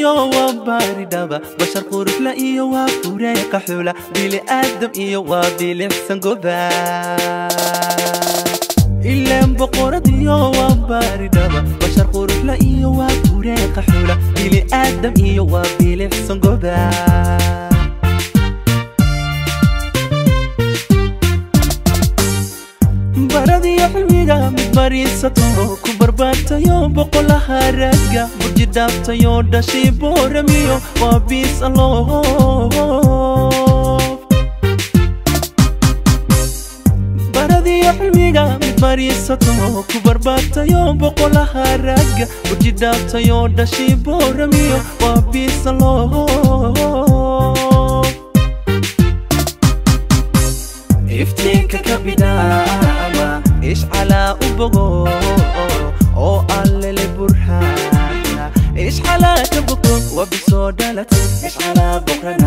iyo waa baaridhaba bashar quruxla iyo waa fureeqa xula bili aadam iyo waa bilicsan goba ileen boqorad iyo waa baaridhaba bashar quruxla iyo waa fureeqa xula bili aadam iyo waa bilicsan goba baradiyo xilmiga mid bariisato ku barbaartayo boqolaha ragga burji dhaaftayo dhashay booramiyo waa biis aloof baradiyo xilmiga mid bariisato ku barbaartayo boqolaha ragga burji dhaaftayo dhashay booramiyo waa biis aloof iftiinka ka bidhaama ishcalaa u bogo oo allele burhaana ishcalaa ka bogto waa bisoo dhalatay ishcalaa bokrana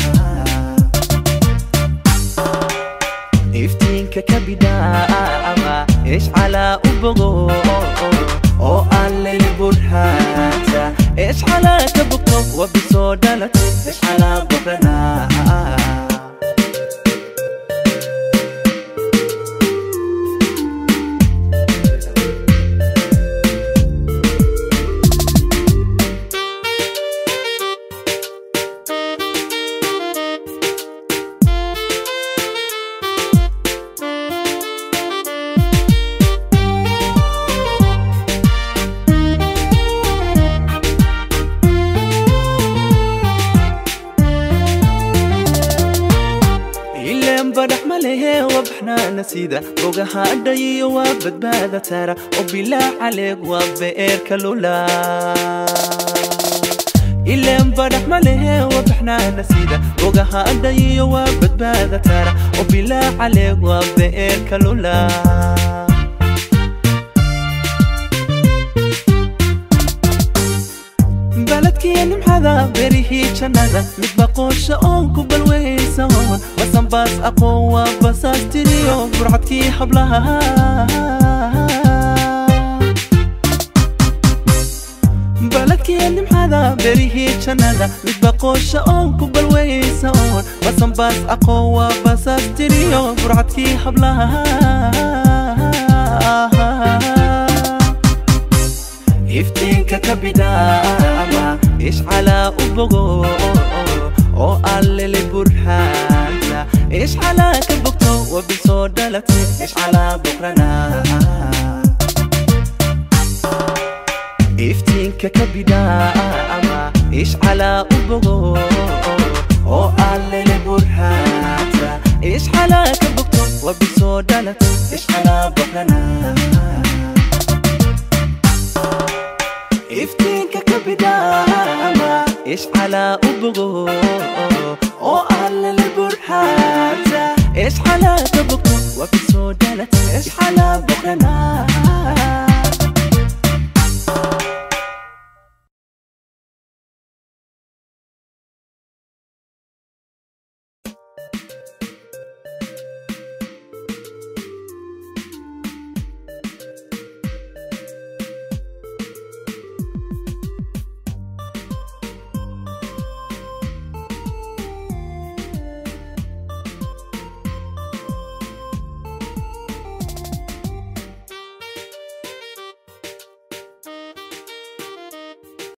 iftiinka ka bidhaama ishcalaa u bogo oo allele burhaanta ishcalaa ka bogto waa bisoo dhalatay ishcalaa bokrana badax ma lehe waa baxnaana sida bogahaadhayiyo waa badbaada tara oo bilaa caleeg waa be'eerka lula ileen badax ma lehe waa baxnaana sida bogahaadhayiyo waa badbaada tara oo bilaa caleeg waa be'eerka lula baladkiya nimxada berihii jannada mid baqoosha oon ku balweysa oon basanbaas aqoon waa basaastiriyo burcadkii hablaha baladkiya nimxada berihii jannada mid baqoosha oon ku balweysa oon basanbaas aqoon waa basaastiriyo burcadkii hablaha iftiinka ka bidhaama ishcalaa u bogo oo allele burhaanta ishcalaa ka bogto waa bisoo dhalatay ishcalaa bokrana iftiinka ka bidhaama ishcalaa u bogo oo allele burhaanta ishcalaa ka bogto waa bisoo dhalatay ishcalaa bokrana iftiinka ka bidhaama ishcalaa u bogo oo allele burhaanta ishcalaa ka bogto